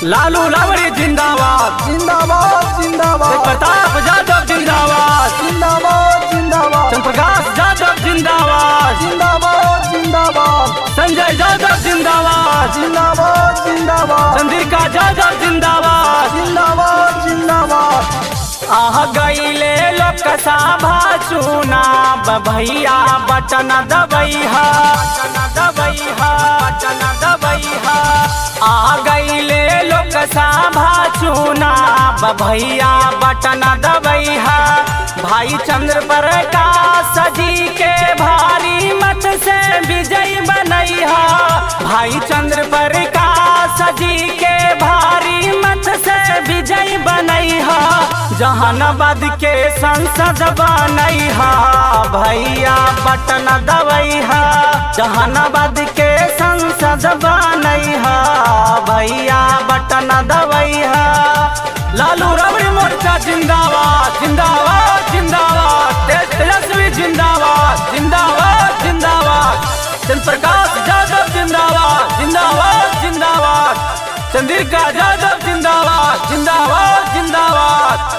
लालू लावड़ी जिंदाबाद जिंदाबाद जिंदाबाद प्रताप यादव जिंदाबाद जिंदाबाद जिंदाबाद चंद्रप्रकाश यादव जिंदाबाद जिंदाबाद जिंदाबाद संजय यादव जिंदाबाद जिंदाबाद जिंदाबाद चंद्रिका यादव जिंदाबाद जिंदाबाद जिंदाबाद आह गईले लोकसभा चुनाव भैया बटन दबैहा बटन दबैहा बटन दबैहा आ गईले लोकसभा चुनाव भैया बटन दबैहा भाई चंद्र प्रकाश जी के भारी मत से विजय बनैहा भाई चंद्र प्रकाश जी के भारी मत से विजय बनैहा जहानाबाद के संसद बनैहा भैया बटन दबैहा जहानाबाद के संसद बनैहा भैया बटन दबैहा लालू रबड़ी मोर्चा जिंदाबाद जिंदाबाद जिंदाबाद तेज तेजस्वी जिंदाबाद जिंदाबाद जिंदाबाद चंद्र प्रकाश यादव जिंदाबाद जिंदाबाद जिंदाबाद चंद्रिका यादव जिंदाबाद जिंदाबाद जिंदाबाद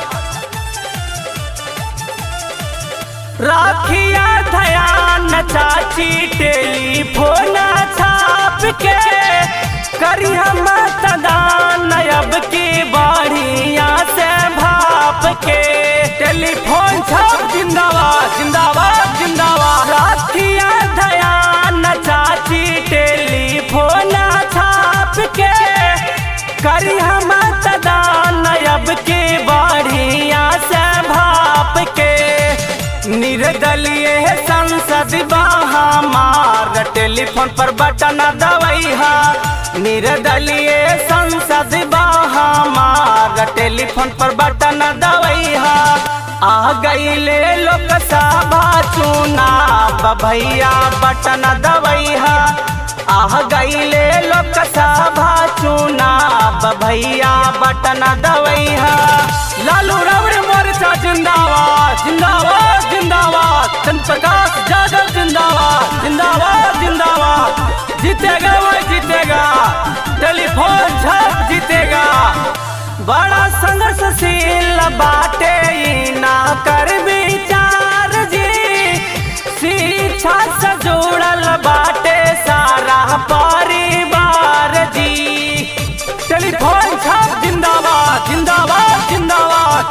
राखिया ध्यान चाची टेलीफोन छाप के करी हम मतदान अब की बढ़िया से भाप के टेलीफोन छाप जिंदाबाद जिंदाबाद जिंदाबाद राखिया ध्यान चाची टेलीफोन छाप के करी हम मतदान अब की बढ़िया से भाप के निर्दलीय संसद हमार टेलीफोन पर बटन दबैहा निर्दलीय संसद हमार टेलीफोन पर बटन दबैहा आ गईले लोकसभा चुनाव भैया बटन दबैहा आ गईले लोकसभा चुनाव भैया बटन दबैहा लालू रबड़ी मोर्चा जिंदाबाद जिंदाबाद जिंदाबाद चंद्र प्रकाश यादव जिंदाबाद जिंदाबाद जिंदाबाद जीतेगा वो जीतेगा टेलीफोन झप जीतेगा बड़ा संघर्षशील बाटे ई ना कर विचार जी शिक्षा से जुड़ल बाटे सारा परिवार जी टेलीफोन छाप जिंदाबाद जिंदाबाद जिंदाबाद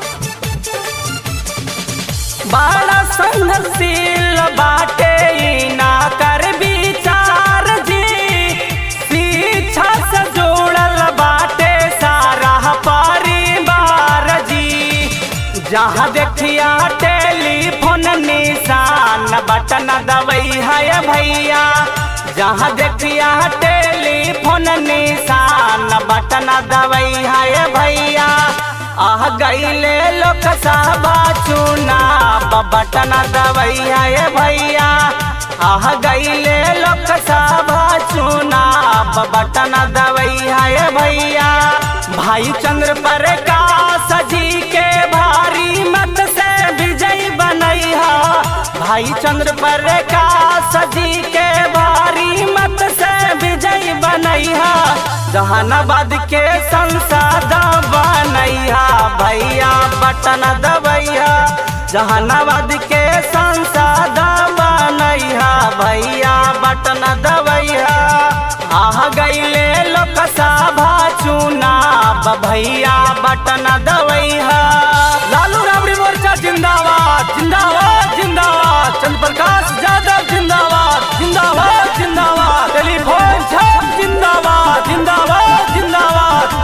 बड़ा संघर्षशील बाटे ई ना कर विचार जी शिक्षा से जुड़ल बाटे सारा परिवार जी जहाँ देखिया टेलीफोन निशान बटन दबई है भैया जहाँ देखिया टेलीफोन निशान बटन दबई है भैया आह गईले लोकसभा चुनाव बटन दबई है भैया आह गईले लोकसभा चुनाव बटन दबई है भैया भाई चंद्र प्रकाश जी के भारी मत से विजय बनैहा भाई चंद्र प्रकाश जी के भारी मत से विजय बनैहा जहानाबाद के संसद बनैहा भैया बटन दबैया जहानाबाद के संसद बनैहा भैया बटन दबैया आह गईले लोकसभा चुनाव भैया बटन दबैहा लालू राबड़ी मोर्चा जिंदाबाद जिंदाबाद जिंदाबाद चंद्र प्रकाश यादव जिंदाबाद जिंदाबाद जिंदाबाद टेलीफोन छाप जिंदाबाद जिंदाबाद जिंदाबाद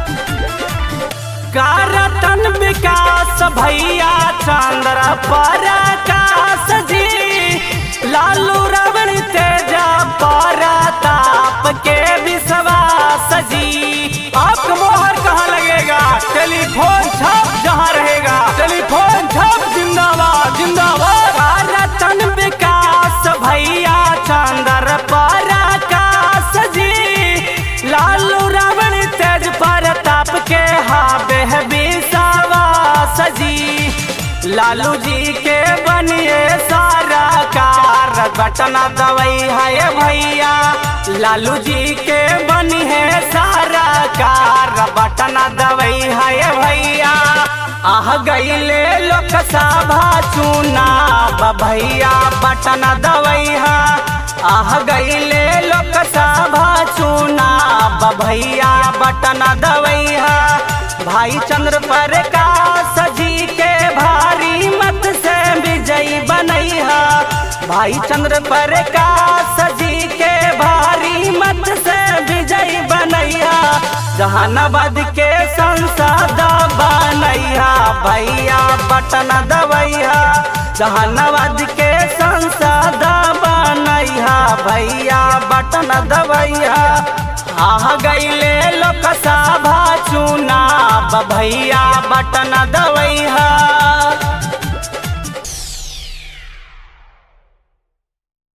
कारतन विकास भैया चंद्र प्रकाश जी लालू रवण तेजा प्रताप के विश्वास जी आपका मोहर कहाँ लगेगा टेलीफोन छाप जहाँ रहेगा टेलीफोन छाप जिंदाबाद जिंदाबाद कारतन विकास भैया चंद्र प्रकाश जी लालू रावण तेज प्रताप के हाबे विश्वास जी लालू जी के बनिए सारा कार बटन दवाई है भैया लालू जी के बनी है सारा कार आह गईले लोकसभा चुनाव भैया बटन दवैया आह गईले लोकसभा चुनाव भैया बटन दवैया भाई चंद्र प्रकाश जी के भारी मत से विजयी बनैहा भाई चंद्र प्रकाश जी के भारी मत से विजयी बनैया जहानाबाद के संसद बनैया भैया बटन दवैया जहानाबाद के संसद बनैया भैया बटन दवैया आह गईले लोकसभा चुनाव भैया बटन दवैया